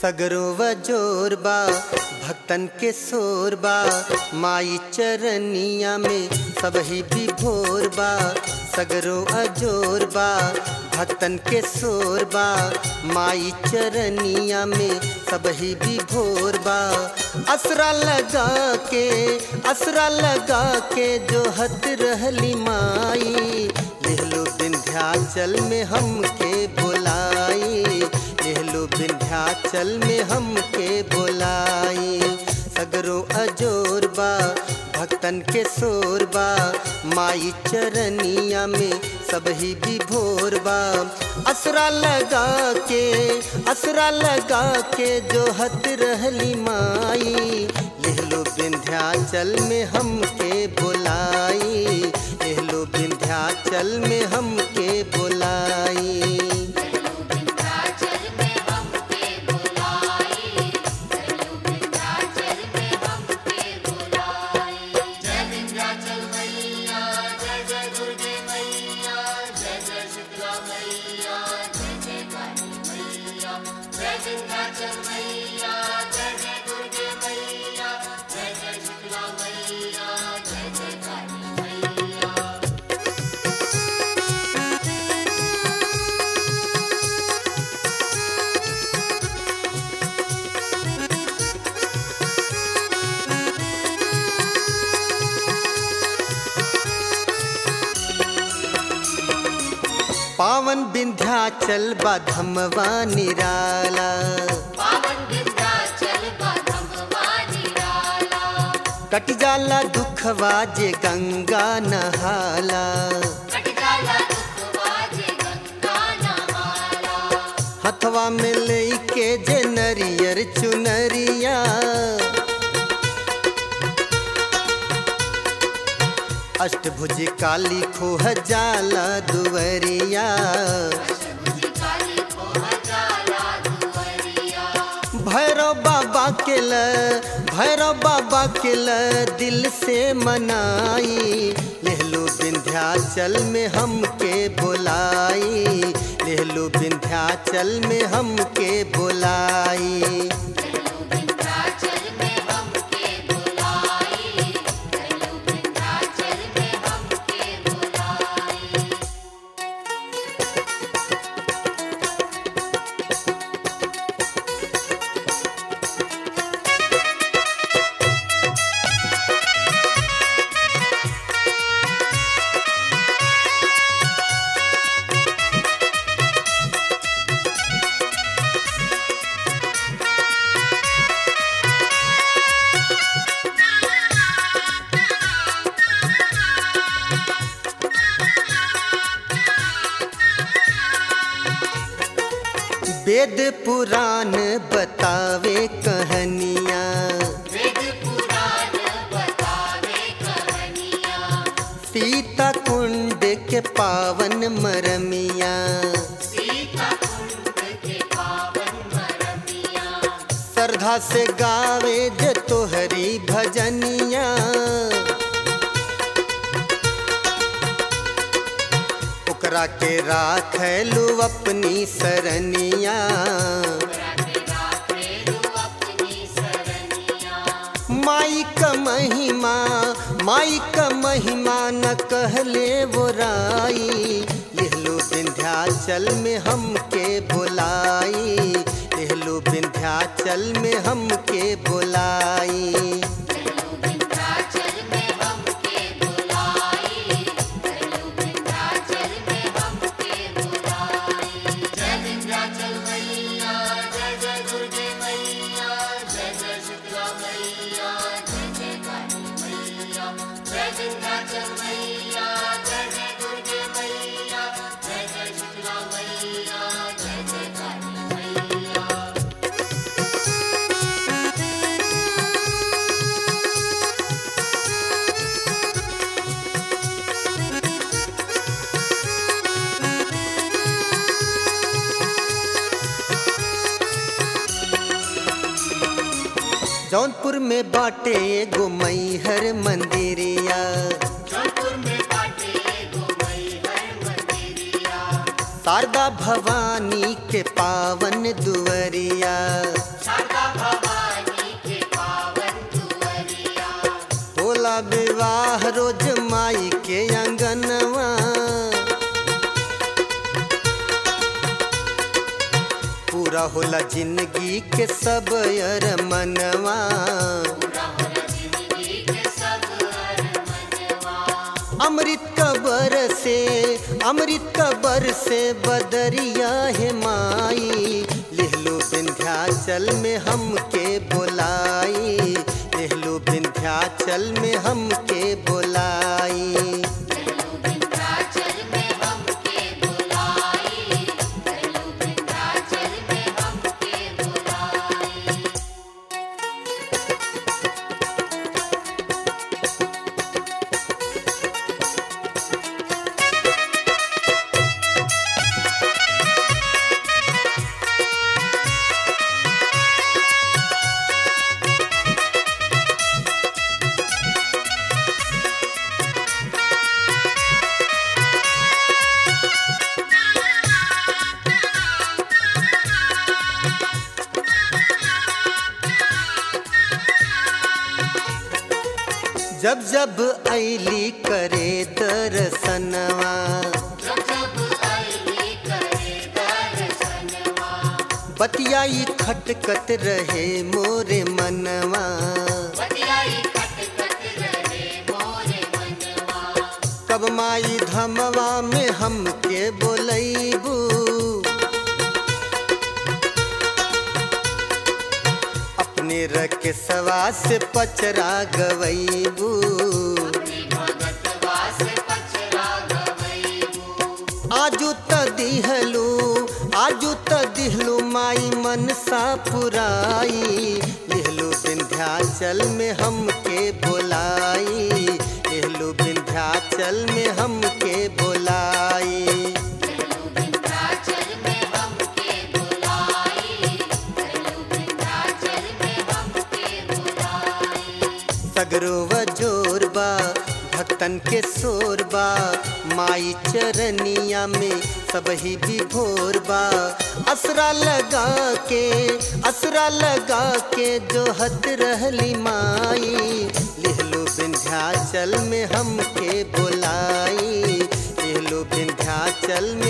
सगरो व जोरबा भक्तन के सोरबा माई चरनिया में सबही भी भोरबा सगरो अजोरबा भक्तन के सोरबा माई चरनिया में सबही भी भोरबा असरा लगा के असरा लगा के जो हत रहली माई लेहलो विंध्याचल में हमके बुलाई लेहलो विंध्याचल में हमके बुलाई सगरो अजोरबा भक्तन के सोरबा माई चरनिया में सबही भी भोरबा असरा लगा के असरा लगा के जो हत रहली माई लेहलो विंध्याचल में हमके बुलाई लेहलो विंध्याचल में हमके बुलाई विंध्याचल में हमके बुलाई चलो विंध्याचल में हमके बुलाई जय विंध्याचल मैया जय जय दुर्गे मैया जय जय शीतला मैया जय जय काली मैया जय विंध्याचल मैया जय जय दुर्गे मैया जय जय शीतला मैया जय जय काली मैया पावन विंध्याचल बधमवा निराला पावन विंध्याचल बाधमवा निराला कट जाला दुखवा जे गंगा नहाला कट जाला दुखवा जे गंगा नहाला हथवा में लेके जे नरियर चुनरिया अष्टभुज काली खोह जाला दुवरिया अष्टभुजी काली को जाला दुवरिया भैरव बाबा के ल भैरव बाबा के ल दिल से मनाई लेहलो विंध्याचल में हमके बुलाई लेहलो विंध्याचल में हमके बुलाई चलो विंध्याचल में हमके बुलाई चलो विंध्याचल में हमके बुलाई वेद पुराण बतावे कहानियाँ वेद पुराण बतावे कहानियाँ सीता कुंड के पावन मरमिया सीता कुंड के पावन मरमिया श्रद्धा से गावे जे तोहरी भजनिया ओकरा के राखलू अपनी सरनिया अपनी सरनिया माई का महिमा माई का महिमा न कहले वो राई लेहलो विंध्याचल में हमके बुलाई लेहलो विंध्याचल में हमके बुलाई चलो विंध्याचल में हमके बुलाई चलो विंध्याचल में हमके बुलाई जय विंध्याचल मैया जय जय दुर्गे मैया जय जय शीतला मैया जय जय काली मैया जय विंध्याचल मैया जय जय दुर्गे मैया जय जय शीतला मैया जय जय काली मैया जौनपुर में बाटे एगो मैहर मंदिरिया जौनपुर में बाटे गो मैहर मंदिरिया शारदा भवानी के पावन दुवरिया शारदा भवानी के पावन दुअरिया होला विवाह रोज माई के अंगनवा पूरा होला जिंदगी के सब अरमनवा पूरा होला जिंदगी के सब अरमनवा अमृत कबर से अमृत कबर से बदरिया है माई लिहलो विंध्याचल में हमके बोलाई लिहलो विंध्याचल में हमके बोलाई कहलू विंध्याचल में हमके बुलाई कहलू विंध्याचल में हमके बुलाई जब जब ऐली करे दर्शनवा जब जब अली करे दर्शनवा बतियाई खटकत रहे मोरे मनवा बतियाई खटखट रहे मोरे मनवा कब माई धमवा में हमके बोलैबू अपने रख सवा से पचरा गवैबू अपनी भगतवा से पचरा गवैबू आजू त दिहलू आजू त दिहलू माई मनसा पुराई लिहलू विंध्याचल में हमके बोलाई लिहलू विंध्याचल में हमके बोलाई कहलू विंध्याचल में हमके बुलाई कहलू विंध्याचल में हमके बुलाई सगरो वजोरबा भक्तन के सोरबा माई चरनिया में सबही विभोरबा असरा लगा के असरा लगा के जो हत रहली माई लिहलो विंध्याचल में हमके बोलाई लिहलो विंध्याचल में